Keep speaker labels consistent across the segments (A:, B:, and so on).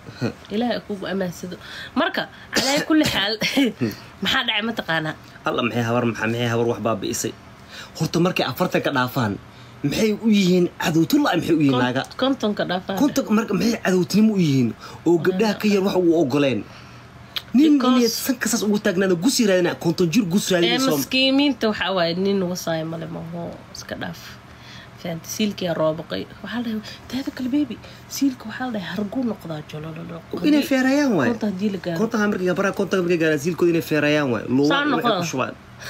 A: ilaahay kugu amaansado marka calaa kulli xaal maxaa dhacay mataqaanaa
B: alla maxay habar maxaa maxay habar wax baabi'isay horta markay afartan ka dhaafaan maxay u yihiin cadowtulla maxay u yihiin naaga
A: kontonka dhaafaa
B: konton marka maxay cadowtinimo u yihiin oo gabdhaha ka yar wax uu ogoleen nin
A: Because-
B: inay sanka saas ugu taagnaada gus raadina konton jir gus
A: ee
B: raadinayso
A: maskiimiinta waxaa waaye nin wasaayo male maho iska dhaaf fahanti siilkiyaa roobaqay waxaa la dhahay taada kale bebi siilka waxaa la dhahay harguu noqdaa jolololo
B: inay feerayaan waay
A: konta haddii la gaaro
B: kontaha markay gabaraha kontaha markay gaaraan siilkooda inay feerayaan waay
A: Saan
B: luuwaan waxay
A: noqdaa.
B: ku shubaan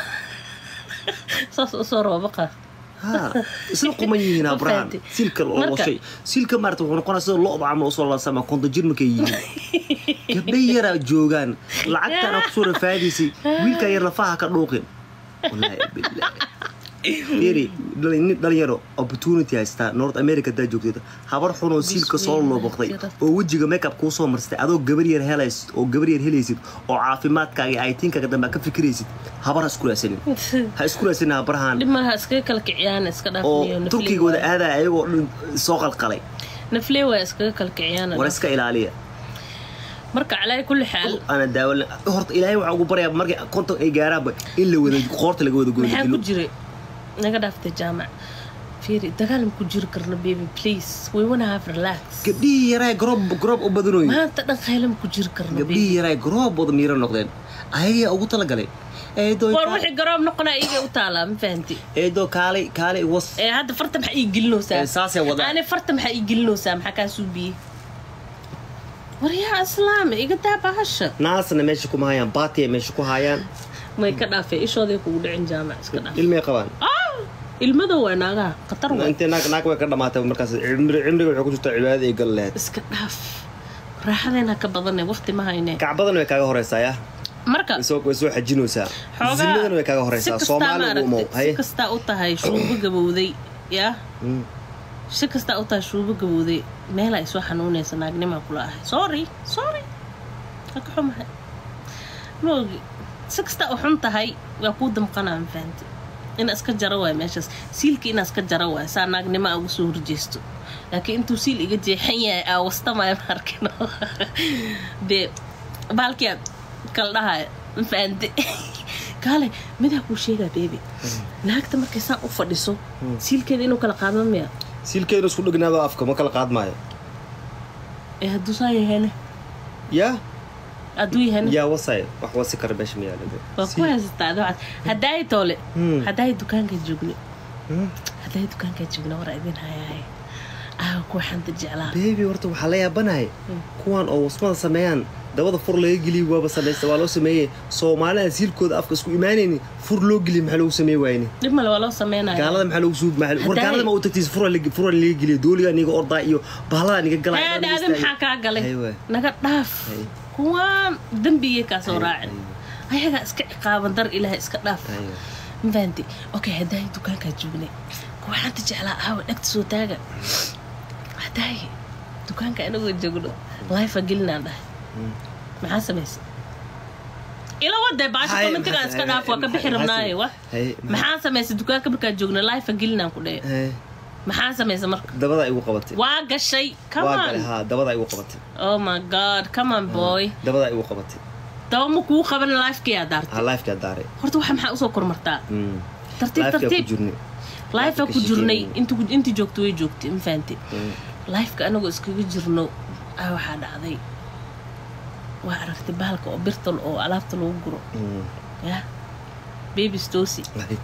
A: saas usoo roobaqa
B: ha isla quman yihiin
A: Ma
B: abrahan
A: fahanti.
B: siilka
A: Marka-
B: loshay siilka maarata wuxuu noqonaa sida lo-da camal usoo laasama konton jir markay yihiin gabdha yaraa joogaan lacagtana kusoo rafaadaysay wiilkaa yar lafaha ka dhuuqin wallaahi bilaahi fiiri nin dhalinyaro opportunity haystaa north america hadaa joogteed habar xun oo siilka soo looboqday oo wejiga makeup kuu soo marstay adoo gabar yar helaysid oo gabar yar helaysid oo caafimaadkaaga iyo aytiinkaaga dambe aad ka fikiraysid habar ha isku raasanin ha isku raasanin habarahan
A: dhib malaha iskaga kala kiciyaan iska
B: oo
A: dhaafniyo
B: turkiga wada aadaya ayagoo dhan soo qalqalay
A: naflee waa iskaga kala kiciyaan
B: war iska ilaaliya
A: marka calaa kulli xaal
B: ana daawo horta ilaahay waxaa ugu baryaa markay konton ay gaaraanba in la wada qoorta laga wada
A: maxaa ku
B: gooyo
A: jiray naga dhaaftay jaamac fiiri dagaal ma ku jiri karno baby please we wanna have relax
B: gabdhihii yaraa garoob garoob u badanoy
A: maanta dhan khayla ma ku jiri karno baby
B: gabdhihii yaraa garoob wada miiro noqdeen ayagaa ugu talagalay eedoo
A: war wixii garoob noqonaa iga u taalaa ma fahanti
B: eedoo kaalay kaalay was
A: ee hadda farta maxaa ii gelinaysaa
B: Ee, saasay wadaan.
A: ani farta maxaa ii gelinaysaa maxaa kaa suubiyey war yaa islaame iga daa bahasha
B: naasna meesha kuma hayaan baatiya meesha ku hayaan
A: may ka dhaafay ishooday kugu dhicin jaamac iska dhaaf
B: ilmay qabaan
A: Ah! ilmada waa naagaha khatar waa
B: intee naag naag way ka dhamaatay markaas cimri cimriga waxay ku jirtaa cibaadada ay gal lahayd
A: iska dhaaf raaxadeena ka badanay waqti ma hayne
B: kacbadan way kaaga horeysaa ya
A: marka
B: way soo way soo xajinaysaa zinadan way kaaga horeysaa
A: si kastaa
B: soomaali ugu umow
A: maaragtay si kastaa u tahay shuubo gabowday yaa
B: Mm.
A: si kastaa u tahay shuubo gabowday meela ay soo xanuunaysa naagnimaa kula ahay sorry sorry waa ka xumahay ma ogi si kastaa u xun tahay waa kuu damqanaa ma fahanti ina iska jaro waay meeshaas siilka inaa iska jaro waay saa naagnimo aa ugu soo horjeesto laakiin intuu siil iga jeexan yahay aa wastamaya ma arkino dee baalkiyaad kala dhahaya ma fahanti kaale midaa kuu sheegaa beebi naagta markay saan u fadhiso siilkeeda inuu kala qaadma miya
B: siilkeedu isku dhegnaado afka ma kala qaadmaayo
A: ee hadduu saa yahayna
B: yaa
A: hadduu yahayna
B: yaa wasay wax wasi kara meesha ma yaala
A: waa ku haysataa dabcad haddaay toole
B: Hmm.
A: haddaay dukaanka joogno
B: Hmm.
A: haddaay dukaanka joogno war idin hayahay aaga kuwa xanta jeclaa
B: beebi horta waxaa la yaabanahay
A: Mm.
B: kuwan oo wasmada sameeyaan dabada fur laga geliy waaba samaysta waa loo sameeyey soomaalida siilkooda afka isku imaanayni fur loo geliy maxaa loogu sameey waayni
A: dhib male waa loo sameynaya
B: gaalada maxaa loogu suub maxaa war
A: Haddaay-
B: gaalada ma u tagtiis fura fura laga geliyo dooliga niga ordaa iyo bahalada niga galay
A: ee dhaadi maxaa kaa galay
B: Aywa.
A: naga dhaaf
B: Ay.
A: kuwaan dembigay kaa soo raacin
B: Aywa.
A: ayagaa iska ciqaaban dar ilaahay iska dhaaf
B: Aywa.
A: mafahanti okay haddaay dukaankaa joognay kuwa xanta jeclaa aawa dhegta soo taaga haddaay dukaanka anagoo joogno lifa gelinaan dhahay
B: Mm.
A: maxaa samaysay ila wadee baasha
B: Hay,
A: commentigaan iska dhaaf waa ka bixi
B: maxaa-
A: rabnaaye wa
B: Hay,
A: maxaa samaysay dukaanka markaa joogna lifa gelinaan ku dhahe
B: Hay.
A: maxaa samaysay marka
B: dabada igu qabatay
A: waa gashay come
B: waa
A: on
B: galay haa dabada igu qabatay
A: oh my god come on boy
B: dabada igu qabatay
A: daba ma kuu qaban lifekiyaa daartay
B: haa lifekaa daaray
A: horta waxa maxaa usoo kormartaa
B: Mm.
A: tartiib
B: Lifekaa ku
A: tartiib
B: jirnay
A: lifea ku
B: Lifeka
A: jirnay
B: shaqeynayay.
A: intu intii joogto way joogtay ma fahanti
B: Mm.
A: lifeka anagoo iskaga jirno ah waxaa dhacday waa aragtay bahalka oo birtal oo alaabta lagu guro
B: Mm.
A: ya baby stosi
B: Hay.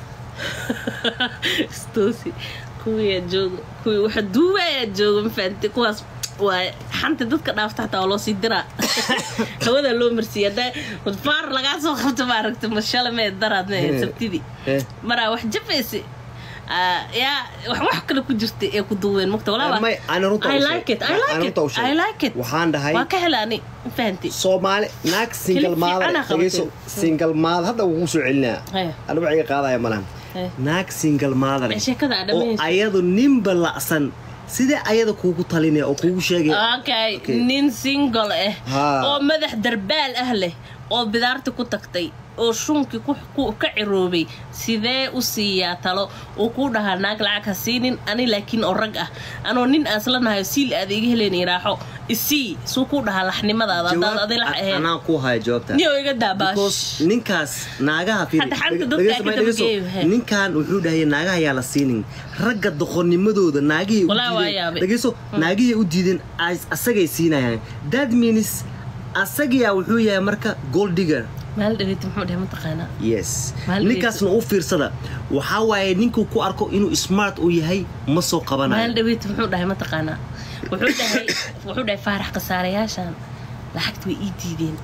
A: stosi kuwiyaa joogo kuwii waxa duubayaa joogo ma fahanti kuwaas waa xanta dadka dhaafta xataa waa loo sii diraa hawadaa loo marsiiya haddaa faar lagaa soo qabto ma aragtay mashale mee daraadna ee sabtidii
B: Eh.
A: maraa wax jafaysa Ah, yaa wax wax kale ku jirta ee ku duween mugta walaa
B: May, ana runta
A: I
B: u sheeg.
A: like it, I
B: Ana
A: like it,
B: runta u sheeg.
A: I like it.
B: waxaan dhahay
A: waa ka helaani fahanti
B: soomaali naag single
A: Kilib
B: maada
A: fiican aa qabatay.
B: dhegeyso single maada hadda wuu soo celinaa
A: Haya.
B: anigu iga qaadaya malahan
A: Haya.
B: naag single maada leh
A: Ee, sheekada aad
B: oo
A: dhamayso.
B: ayadu ninba lacsan sidee ayada kuugu talinaya oo kuugu sheegaya
A: okay
B: Okay.
A: nin single ah
B: Haa.
A: oo madax darbaal ah leh oo bidaarti ku tagtay oo shunkii ku- ku- ka ciroobay sidee u siiyaa talo uu kuu dhahaa naag lacag ha siinin ani laakiin oo rag ah anoo nin aan isla nahayo siil aad iga heleen iraaxo isii suu kuu dhahaa laxnimadaada haddaad adi lax ahayn
B: anaa ku haya jawaabta
A: niyo iga daabaash
B: because ninkaas naagaha fiiri-
A: Hadda xanta
B: dhege-
A: dadka
B: dhegeyso,
A: ka
B: may dhegeyso.
A: dabageeyo, he.
B: ninkan wuxuu dhahay naagaha ayaa la siinin ragga doqonnimadooda naagihii u
A: Walaa waa
B: diideen
A: yaabay.
B: dhegeyso naagihii u diideen as- asagay siinayaan that means asagiyaa wuxuu yahay marka gold digger
A: maal dhaweyti muxuu dhahay mataqaanaa
B: yes
A: Mahal
B: ninkaasna u fiirsada waxaa waaye ninkuu ku arko inuu smart uu yahay ma soo
A: maal
B: qabanayo
A: dhaweyti muxuu dhahay mataqaanaa wuxuu dhahay wuxuu dhahay faarax khasaarayaashan lacagta way ii diideen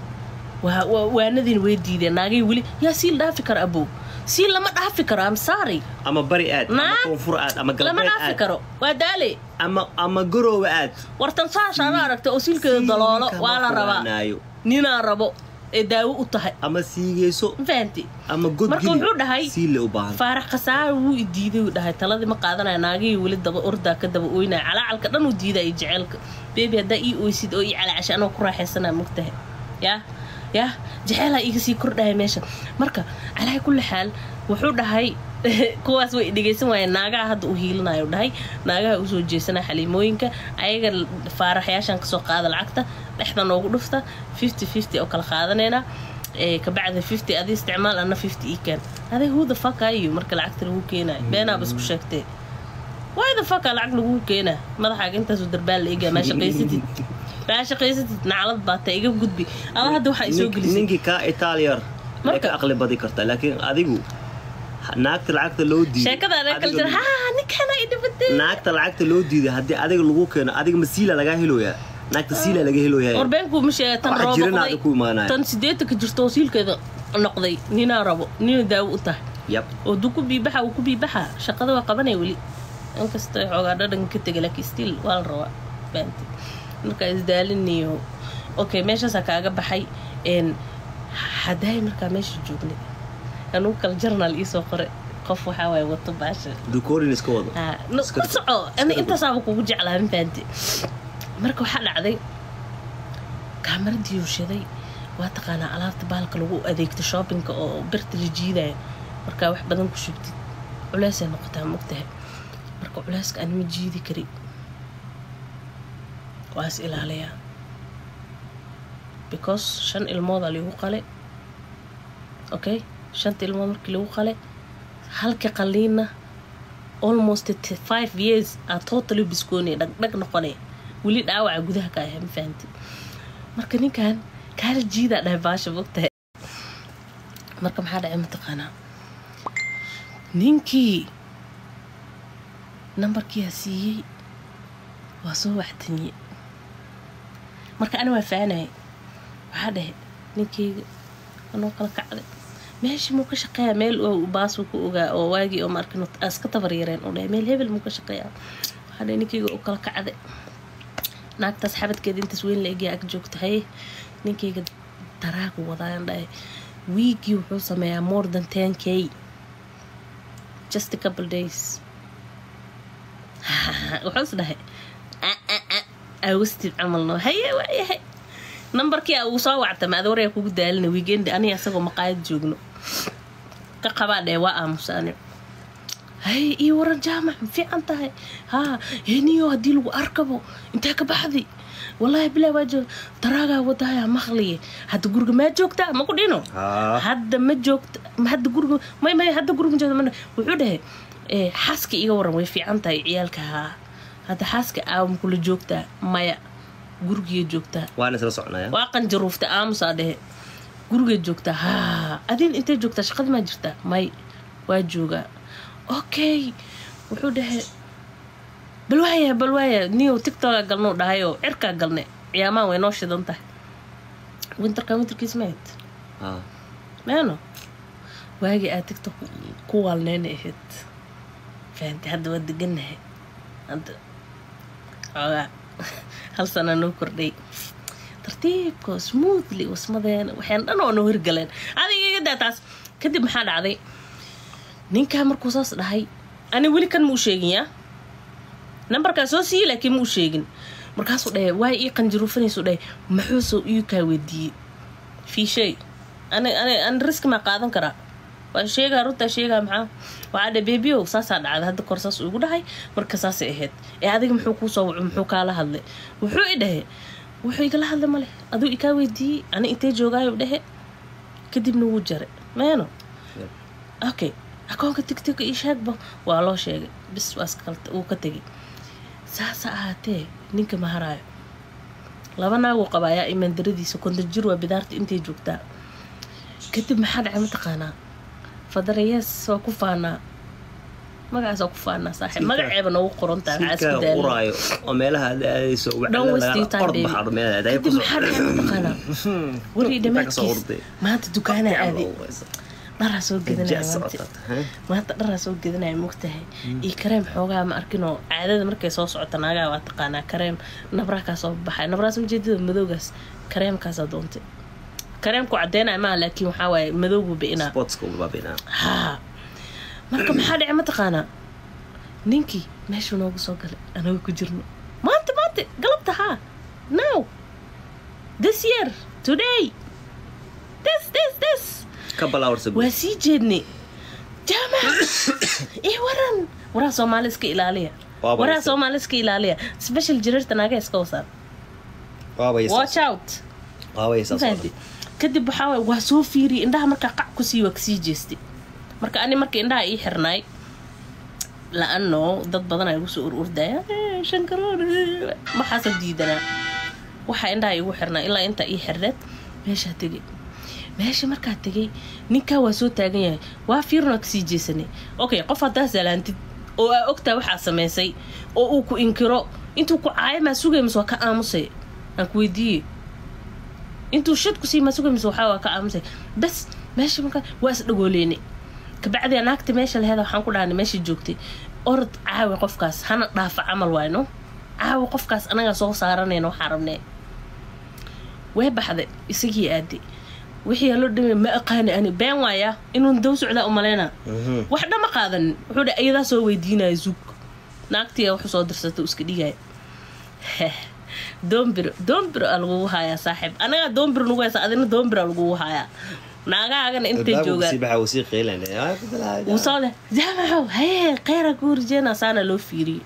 A: waa waa- waanadiina way diideen naagay weli yaa siil dhaafi karo abow siil lama dhaafi karo am sorry
B: ama bari aad ama
A: Naag.
B: koonfur aad ama
A: lama
B: galbeed
A: dhaafi
B: aad
A: karo waa daale
B: ama ama garoowe aad
A: wartan saashaana aragtay oo siilkeeda daloolo
B: Siilka
A: waa la
B: ma
A: rabaa
B: furaanaayo.
A: ninaa rabo ee daawo u tahay
B: ama siigeyso
A: ma fahanti
B: ama god
A: Marka wuxuu dhahay,
B: siile u baahan
A: faarax khasaare wuu i diiday uu dhahay taladii ma qaadanaya naagihii weli daba ordaa ka daba oynaya calacalka dhan uu diidaya jaceylka beebi haddaa ii oysid oo ii calacashay anoo ku raaxaysanaa mogtahay yaa yaa jaceylaa iga sii kordhaya meesha marka calaa kulli xaal wuxuu dhahay kuwaas way dhegeysan waayeen naagaha hadda u hiilinayo dhahay naagaha usoo jeesanaa xaliimooyinka ayaga faaraxyaashan kasoo qaada lacagta dhexda noogu dhufta fifty fifty oo kala qaadanaynaa ee kabacdi fifty adi isticmaal ana fifty ii keen aday who the fuck are you marka lacagta lagu keenayo beenaaba isku sheegtee why the fuck aa lacag lagu keenaa madaxaaga intaasoo darbaan la egaa maa shaqaysatid maa shaqaysatid naclad baata iga gudbi ada hadda waxaa isoo
B: Nink-
A: gelisay
B: ninkii kaa itaaliyar way
A: Marka-
B: ka aqli badi kartaa laakiin adigu naagta lacagta loo diiday
A: sheekada anaa kala
B: adiga-
A: jira ha ninkana i dhibatay
B: naagta lacagta loo diiday haddii adiga lagu keeno adiga masiila lagaa heloyaa naagta siila laga heloyaa
A: warbeenku ma sheega tan
B: Waxa
A: roo
B: jirana
A: noqday
B: aad ku imaanaya.
A: tan sideetanka jirto oo siilkeeda noqday ninaa rabo nina daawo u tahay
B: yab
A: oo duu ku biibaxa uu ku biibaxa shaqada waa qabanaya weli inkastoo xoogaa dhadhan ka tegay laakiin still waa la rabaa fahanti marka isdaaliniyo okay meeshaasaa kaaga baxay een haddaay markaa meesha joognay anugu kala jarnaal iisoo qore qof waxaa waaye wato baasha
B: dukorin iska wado
A: Ah, no,
B: Iska-
A: ku soco ana
B: iska-
A: intaasaaba kugu jeclaa ma fahanti marka waxaa dhacday kaamaradii uushaday waa taqaanaa alaabta baalka lagu adeegto shoppingka oo birta la jiidayo markaa wax badan ku shubtid culeysay noqotaa mogtahay marka culeyska aan ma jiidi kari waa is ilaaliyaa because shan ilmoodaa lagu qale okay shanta ilmood markii lagu qale halka qaliina almost t- five years aa totally biskoonaya dhagdhag noqonaya weli dhaawaca gudaha ka ayaa ma fahanti marka ninkan kaala jiidaa dhahay baasha mogtahay marka maxaa dhacay mataqaanaa ninkii nambarkiyaa siiyey waa soo waxtaniye marka ani waa faanaya waxaa dhahay ninkeyga anoo kala kacday meeshii muu ka shaqeeyaa meel oo baasuu ku ogaa oo waagii oo maarkin iska tabar yareen u dhahay meel hebel muu ka shaqeeyaa waxaa dhahay ninkeyga oo kala kacday naagtaas xabadkeeda intaas weyn la egyaa ag joogta haye ninkeyga daraagu wadaan dhahay wiigii wuxuu sameeyaa more than ten k just a couple days wuxuu is dhahay awastid camalno haye waayahay nambarkii a uu soo wactama ad waraya kugu daalina weegendi aniga isagoo maqaayad joogno ka qabaa dhee waa aamusa ani haye iyo waran jaamac ma fiican tahay haa heniyo haddii lagu arkabo intee ka baxday wallaahi bilaa waa joog daraagaa wadaya maqliye hadda guriga maa joogtaa ma ku dhino
B: haa
A: hadda ma joogta ma hadda guriga may may hadda guriga ma joogta ma wuxuu dhahay eh, xaaska iga waran way fiican tahay ciyaalka haa hadda xaaska aawam kula joogtaa maya gurigiya joogtaa
B: waan isla soconaya
A: waa qanjaruufta aamusaa dhehe gurigeed joogtaa haa adin intay joogtaa shaqadii maa jirtaa may waa joogaa okay wuxuu dhahay bal waaya bal waaya niyow tictoka galnuu dhahayoo cirkaa galne ciyaamaan way noo shidan tahay winterka winterkiis mayd
B: haa
A: meeno waagii aad tigtok ku waalneyna ahayd fahamtay hadda waa degannahay hadda xoogaa hal sana noo kordhay tartiibko smoothly wasmadeena waxaan dhan oo noo hirgaleen adiga iga daa taas kadib maxaa dhacday ninkaa markuu saas dhahay ani weli kan ma u sheegin yaa nambarkaa soo siiyey laakiin ma u sheegin markaasuu dhahay waay ii qanjaruufanaysu dhahay maxuu soo ii kaa weydiiyey fii shay ani ani ani riski maa qaadan karaa waa sheegaa runtaa sheegaa maxaa waxaa dhe beebiow saasaa dhacday hadda kor saas igu dhahay marka saasay ahayd ee adiga muxuu kuu soo waco muxuu kaala hadlay wuxuu i dhahe wuxuu igala hadlay male aduu ikaa weydiiyey ani intee joogaayo dhehe kadibna wuu jaray meeno okay akoonka tigtiga ii sheegba waa loo sheegay bis waa iska wuu ka tegay saasa ahaatee ninka maharaayo laba naaguu qaba ayaa imaandaradiisa konton jir waa bidaarta intay joogtaa kadib maxaa dhacay mataqaanaa fadarayees waa ku faanaa magacaas waa ku faanaa saaxiib magaceeba noogu qorantaa maxaa isku
B: silkaa
A: daala
B: uraayo oo meelaha aad aadayso
A: Don't waste your time,
B: ord
A: baby.
B: baxaadho meel aad
A: kadib maxaa dhacay mataqaanaa weli dhamaadkiis maanta dukaanaa aaday dharaa soo gedanaya maanta maanta dharaa soo gedanaya mogtahay iyo kareem xoogaa ma arkinoo caadada markay soo socota naagaha waa taqaanaa kareem nabraa kaa soo baxay nabraas ujeedada madowgaas kareemkaasaa doontay kareemku cadeynaya maaha laakiin waxaa waaye madowgu bi'inaa
B: sportska ubabina
A: haa marka maxaa dhacay mataqaanaa ninkii meeshuu noogu soo galay anaga ku jirno maanta maanta galabta haa now this year today this this this
B: ka balaawarsa
A: waa sii jeednay jaamac ii waran waraha soomaali iska ilaaliya
B: Waaba
A: waraha
B: yasa.
A: soomaali iska ilaaliya special jireerta naaga iska wasaan watch out mafahanti kadib waxaa waay waa soo fiiriyay indhaha markaa qac kusii waa kasii jeestay marka ani marka indhaha ii xirnaay la-ano dad badan ay igu soo ururdaya shankaroon waxaasa diidanaa waxaa indhaha igu xirnaa ilaa intaa ii xirneed meeshaa tegay meesha markaa tegay ninkaa waa soo taagan yahay waa fiirin waa kasii jeesanay okay qof haddaa salaantid oo aa ogtaa waxaa samaysay oo uu ku inkiro intuu ku caayo maa sugay mise waa ka aamusay aan ku weydiiyey intuu shad ku sii maa sugay mise waxaa waa ka aamusay bas meesha markaa waa is dhagooleynay kabacdi naagta meesha laheeda waxaan ku dhahanay meesha joogtay orod caawi qofkaas hana dhaafa camal waayno caawi qofkaas anagaa soo saaranayna waxaa rabnee way baxday isagii aaday wixii loo dhimay ma aqaani ani been waaya inuu daw socdaa u maleyna wax dhama qaadanin wuxuu dha ayadaa soo weydiinaya zug naagtiya wuxuu soo dirsata iska dhigaya doombiro doombiro aa lagugu haayaa saaxiib anagaa doombiro nagu haysa adina doombiro aa lagugu haayaa naagaagana intay joogaan wuu soo leh jaamacow haye kheyra ku horjeena saana loo fiiriyey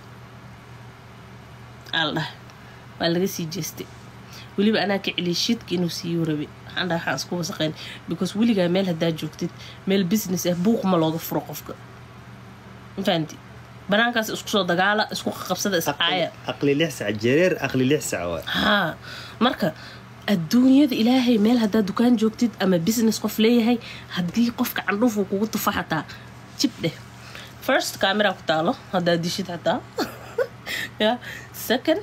A: aa la dhahay waa laga sii jeestay weliba anaa ka celiyay shidka inuu siiyo rabe waxaan dhahay waxaan isku wasaqayn because weligaa meel haddaa joogtid meel business ah buuq ma looga furo qofka mafahanti banaankaas isku soo dagaala isku qabsada iscaaya
B: aqli lix sac jareer aqli lix sac waa
A: haa marka adduunyada ilaahay meel haddaa dukaan joogtid ama business qof leeyahay haddii qofka candhuuf uu kugu tufa xataa jib dheh first camera ku taalo haddaa dishid xataa ya second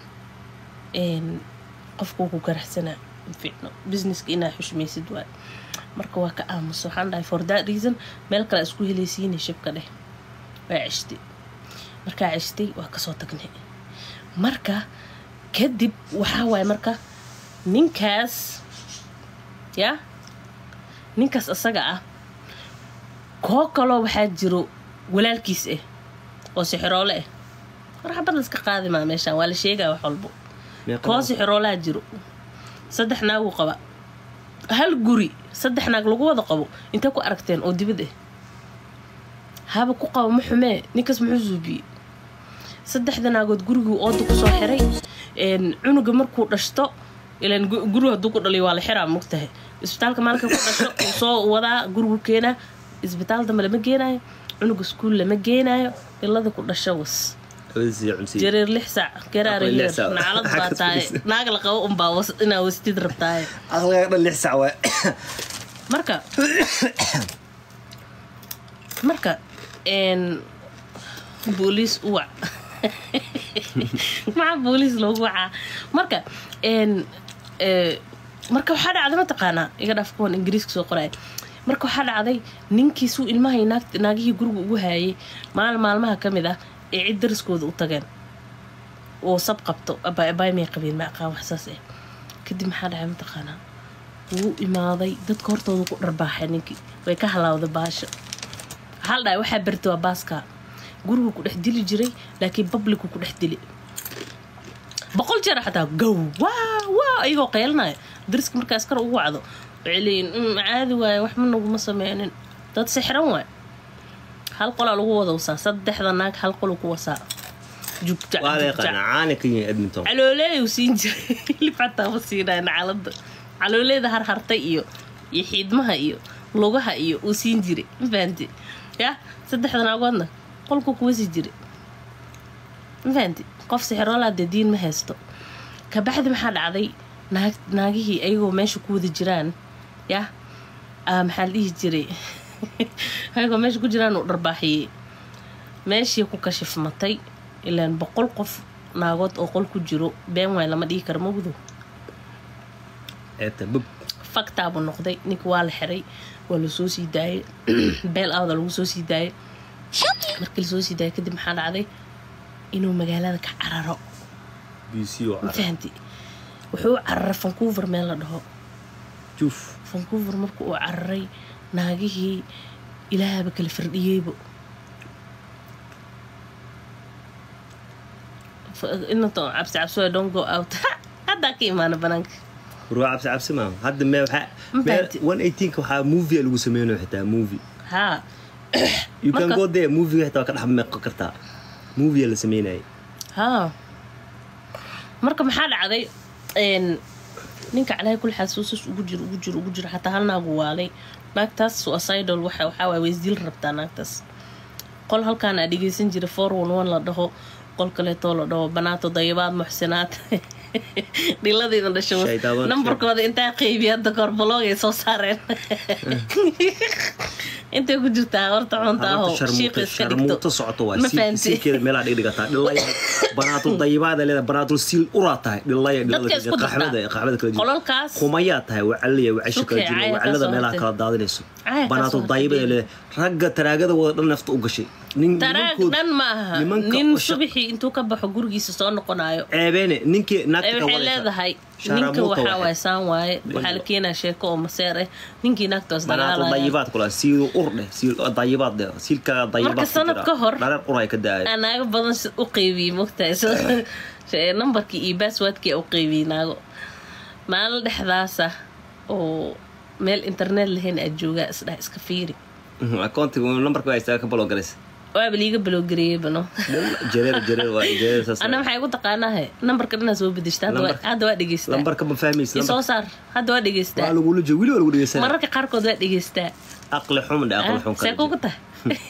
A: qofka uu ku garaxsanaa ficno businesska inaa xushmaysid waay marka waa ka aamuso waxaan dhahay for that reason meel kale isku helaysiinay shibka dheh waa ceshtay markaa ceshtay waa kasoo tagnay marka kadib waxaa waaye marka ninkaas ya ninkaas isaga ah koo kaloo waxaa jiro walaalkiis ah oo sixiroole ah war xabad la iska qaadi maa meeshaan waa la sheegaa wax walbo koo sixiroolaha jiro saddex naaguu qaba hal guri saddex naag lagu wada qabo intay ku aragteen oo dibad ah haba ku qabo ma xumee ninkaas muxuu suubiyey saddexda naagood guriguu ooda kusoo xiray cunuga markuu dhashto ilan guriga hadduu ku dhaliyo waa la xiraa mogtahay isbitaalka maalinka ku dhasho uu soo wadaa gurigu keenaa isbitaal dambe lama geenaayo cunuga iskuul lama geenaayo ilada ku dhasho was jareer lix sac garaaraheer nacalad baa tahay naag la qabo unbaa inaa wastid rabtaaye
B: aqliga dhan lix sac waa
A: marka marka booliis uwac maxaa booliis loogu wacaa marka marka waxaa dhacday mataqaanaa iga dhaaf kuwan ingiriiska soo qoraya marka waxaa dhacday ninkii suu ilmahay naagihii guriga ugu haayay maalin maalmaha ka mid ah ee cid dariskooda u tageen oo sab qabto abaymay qabeen ma aqaan waxsaas ah kadib maxaa dhacay mataqaanaa wuu imaaday dadka hortooda ku dharbaaxay ninkii way ka halaawday baasha waxaa la dhahay waxaa berta waa baaskaa gurigu ku dhex dili jiray laakiin babliku ku dhex dili boqol jeer xataa gow waa waa ayagoo qeelanaya dariska markaa askar ugu wacdo waxay leeyihin "Mm, caadi waaye waxba naguma sameynin dad sixran waay hal qolaa lagu wada wasaa saddexda naag hal qolu ku wasaa jugjac
B: waa la
A: jugjac
B: yaqaana caana ka yihin edmonton
A: calooleeyu siin jiray hilib xataa ma siinaya nacalada calooleeda harhartay iyo iyo xiidmaha iyo lugaha iyo uu siin jiray ma fahanti ya saddexda naagoodna qolku kuwa sii jiray ma fahanti qof sixroolaa dee diin ma haysto kabacdi maxaa dhacday naag naagihii ayagoo meesha ku wada jiraan ya ah, maxaa la dhihi jiray ayagoo meesha ku jiraan uu dharbaaxiyey meeshii ku kashifmatay ilaan boqol qof naagood oo qol ku jiro been waay lama dhihi karo mawdo
B: eeta bub
A: faktaabuu noqday ninka waa la xiray waa lasoo sii daayay beel awda lagu soo sii daayay markii lasoo sii daayay kadib maxaa dhacday inuu magaalada ka cararo
B: b c oo
A: ma
B: cara
A: fahanti wuxuu u cararay vancouver meel la dhaho
B: juuf
A: vancouver marka uu cararay naagihii ilaahaba kala firdhiyeybo inato cabsi cabsi waa don't go out haddaa ka imaana banaanka
B: ruwa cabsi cabsi maaha hadda mee waxaa
A: Ma
B: mee
A: fahanti.
B: one eighteenka waxaa movie lagu sameynayo xitaa movie
A: haa
B: you can
A: Marka-
B: go there movie xitaa waa ka dhex meeqo kartaa movie la sameynayay
A: haa marka maxaa dhacday een, ninka calaahi kul xasuusus ugu jiro ugu jiro ugu jiro xataa hal naagu waalay naagtaas suicidal waxa waxaa waay way isdil rabtaa naagtaas qol halkaan aa dhegeysan jira four one one la dhaho qol kaleetoo la dhaho banaato dayabaad muxsinaad dhiladayda dhasho
B: Shaydaabad.
A: nambarkooda intaa qeybiya hadda koor baloogay soo saareen intay ku jirtaa horta cunta aho shiiqa iska dhigto
B: sharmuuto socoto waa
A: ma
B: siil-
A: fahanti
B: siilkeeda meelaa dhigdhigataa dhilaya banaatul dayibaada leeda banaatul siil uraa tahay dhilaya
A: Dadka isku dartaa.
B: qaxwada qaxwada kala jira
A: qolalkaas
B: kumayaa tahay wacaliya wacasho kala
A: Sukay,
B: jiro
A: caaya
B: wacalada
A: kaa soo
B: meelaha
A: hartay.
B: kala daadinayso
A: Caaya kaa
B: banaatul
A: soo hartay.
B: dayibada leeda ragga taraagada wada dhan nafta u gashay nin
A: taraag
B: nimankood-
A: dhan ma aha
B: nimanka
A: nin
B: oo shaq-
A: subaxii intuu ka baxo gurigiisa soo noqonayo
B: ceebeene ninkii
A: ee
B: naagta ka
A: waxay
B: wadaysa
A: leedahay
B: Shaaramuuta
A: ninka waxaa
B: waxay-
A: waay saan waaye waxaa la keenaa sheeko oo maseer ah ninkii naagtaas
B: banaatul
A: dagaalaya
B: dayibaad kula siidu ur dheh siil dayibaad dheh siilkaaga dayibaad
A: Marka
B: ku
A: sanad
B: jira.
A: ka hor-
B: dhareer uray ka daaya
A: Aa, naago badan si- u qeybiyey mogtahay So, shee- nambarkii iyo basswordkii u qeybiyey naago maalin dhexdaasa oo meel internet lahayn aad joogaa isdhah iska fiiri
B: akoontiga nambarka waa istaaga ka balogalays
A: waaba liiga baloogareeyey bano
B: jareer jareer waa jareer saas
A: ana maxay igu taqaanahe nambarka dhanaa soo bedeshta hadda waa-
B: Lambarka-
A: hadda waa dhegeystaa
B: lambarka ma fahmaysa
A: isoo
B: lambarka
A: saar hadda waa dhegeystaa
B: waa lagula jooga wili waa lagu dhegeysanaa
A: mararka qaarkood waa dhegeystaa
B: aqli xum dhe aqli xum
A: see kugu tahay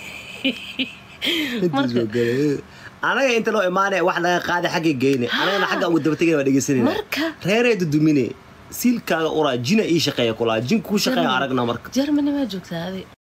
B: anaga inta loo imaanaya wax laga qaaday xagga geyne anagana xagga ugu dabatagana waa dhegeysanayna
A: Marka.
B: reeree dudumine siilkaaga uraa jina ii shaqeeya kulaa jin kuu shaqeeya
A: Germany.
B: aragna marka
A: germany waa joogtaa adi